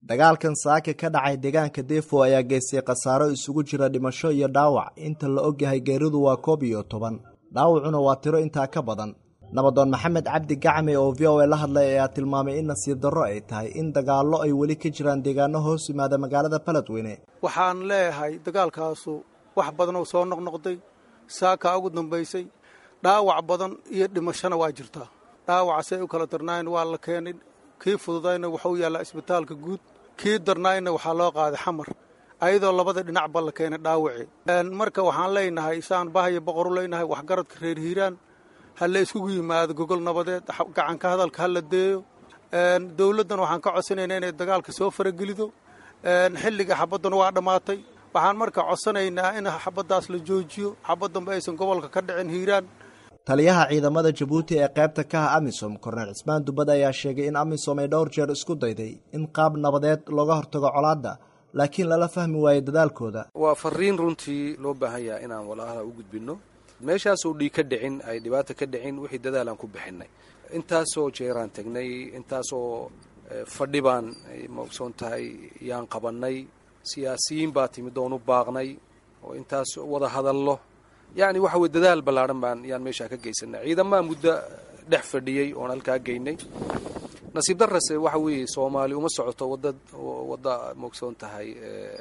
dagaalkan saaka ka dhacay deegaanka defo ayaa geystay khasaaro isugu jira dhimasho iyo dhaawac inta la ogyahay geeridu waa koob iyo toban dhaawacuna waa tiro intaa ka badan nabadoon maxamed cabdi gacme oo v o a la hadlay ayaa tilmaamay in nasiib darro ay tahay in dagaallo ay weli ka jiraan deegaano hoos yimaada magaalada baledweyne waxaan leeyahay dagaalkaasu wax badanoo soo noqnoqday saakaa ugu dambaysay dhaawac badan iyo dhimashona waa jirtaa dhaawacasay u kala darnaayna waa la keenay kii fududayna waxuu yaallaa isbitaalka guud kii darnaayna waxaa loo qaaday xamar ayadoo labada dhinacba la keenay dhaawacii marka waxaan leenahay saan bahaya boqoru leynahay waxgaradka reer hiiraan ha la iskugu yimaado gogol nabadeed gacanka hadalka ha la deeyo dowladdan waxaan ka codsanaynaa inay dagaalka soo faragelido xilliga xabadduna waa dhammaatay waxaan marka codsanaynaa in xabaddaas la joojiyo xabaddanba aysan gobolka ka dhicin hiiraan taliyaha ciidamada jabuuti ee qaybta ka ah amisom korneel cismaan dubad ayaa sheegay in amisom ay dhowr jeer isku dayday in qaab nabadeed looga hortago colaadda laakiin lala fahmi waayo dadaalkooda waa fariin runtii loo baahan yaha inaan walaalaha u gudbinno meeshaasoo dhiig ka dhicin ay dhibaata ka dhicin wixii dadaalaan ku bixinay intaasoo jeeraan tagnay intaasoo fadhi baan ma ogsoon tahay yaan qabannay siyaasiyiin baa timid oon u baaqnay oo intaas wada hadallo yacni waxa weye dadaal ballaadhan baan yaan meeshaa ka geysanay ciidamaa muddo dhex fadhiyey oon halkaa geynay nasiib darase waxa weeye soomaali uma socoto wada wadda maogsoon tahay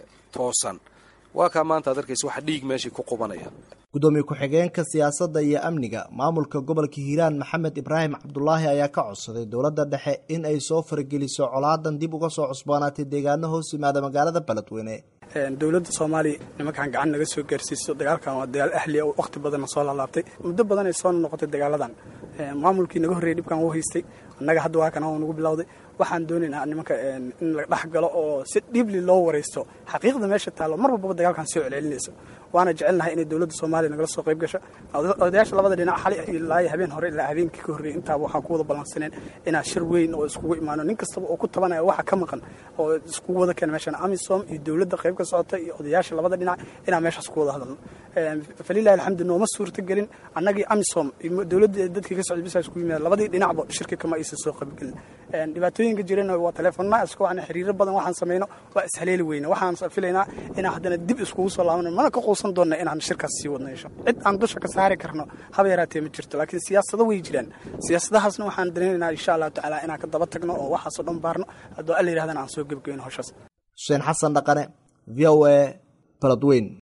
toosan waa kaa maanta ad arkaysa waxa dhiig meeshii ku qubanaya guddoomiye ku-xigeenka siyaasadda iyo amniga maamulka gobolka hiiraan maxamed ibraahim cabdulaahi ayaa ka codsaday dowladda dhexe in ay soo farageliso colaadan dib uga soo cusboonaatay deegaano hoos yimaada magaalada baledweyne dowladda soomaaliya nimankan gacan naga soo gaarsiiso dagaalkan waa dagaal ahliya oo wakhti badanna soo laalaabtay muddo badan ay soo noqotay dagaaladan maamulkii naga horreeyay dhibkan u haystay annaga hadda waa kana nagu bilowday waxaan doonaynaa nimanka in la dhex galo oo si dhiibli loo waraysto xaqiiqda meesha taallo mar walbaba dagaalkan soo celcelinayso waana jecelnahay inay dowladda soomaaliya nagala soo qayb gasho odayaasha labada dhinac xali ilaa habeen hore ilaa habeenkii ka horreeyay intaaba waxaan ku wada ballansaneen inaa shir weyn oo iskugu imaano nin kastaba oo ku tabanaya waxa ka maqan oo iskugu wada keena meeshan amisom iyo dowladda qayb ka socota iyo odayaasha labada dhinac inaan meeshaas ku wada hadalno falilahi alxamdu nooma suurta gelin annagii amisom dowladda dadkii ka socday bisa iskugu yimaada labadii dhinacba shirka kama aysan soo qaybgelin dhibaatooyinka jirana waa teleefonaa isku wacna xiriiro badan waxaan samayno waa ishaleeli weyne waxaan filaynaa inaan haddana dib iskugu soo laabano mana ka quusan doonna inaan shirkaas sii wadno insha cid aan dusha ka saari karno haba yaraatee ma jirto laakiin siyaasado way jiraan siyaasadahaasna waxaan dareenaynaa insha allahu tacaala inaan ka daba tagno oo waxaasoo dhan baarno haddoo alla yirahdana aan soo gebgeyno howshaas xuseen xasan dhaqane v o a baladweyn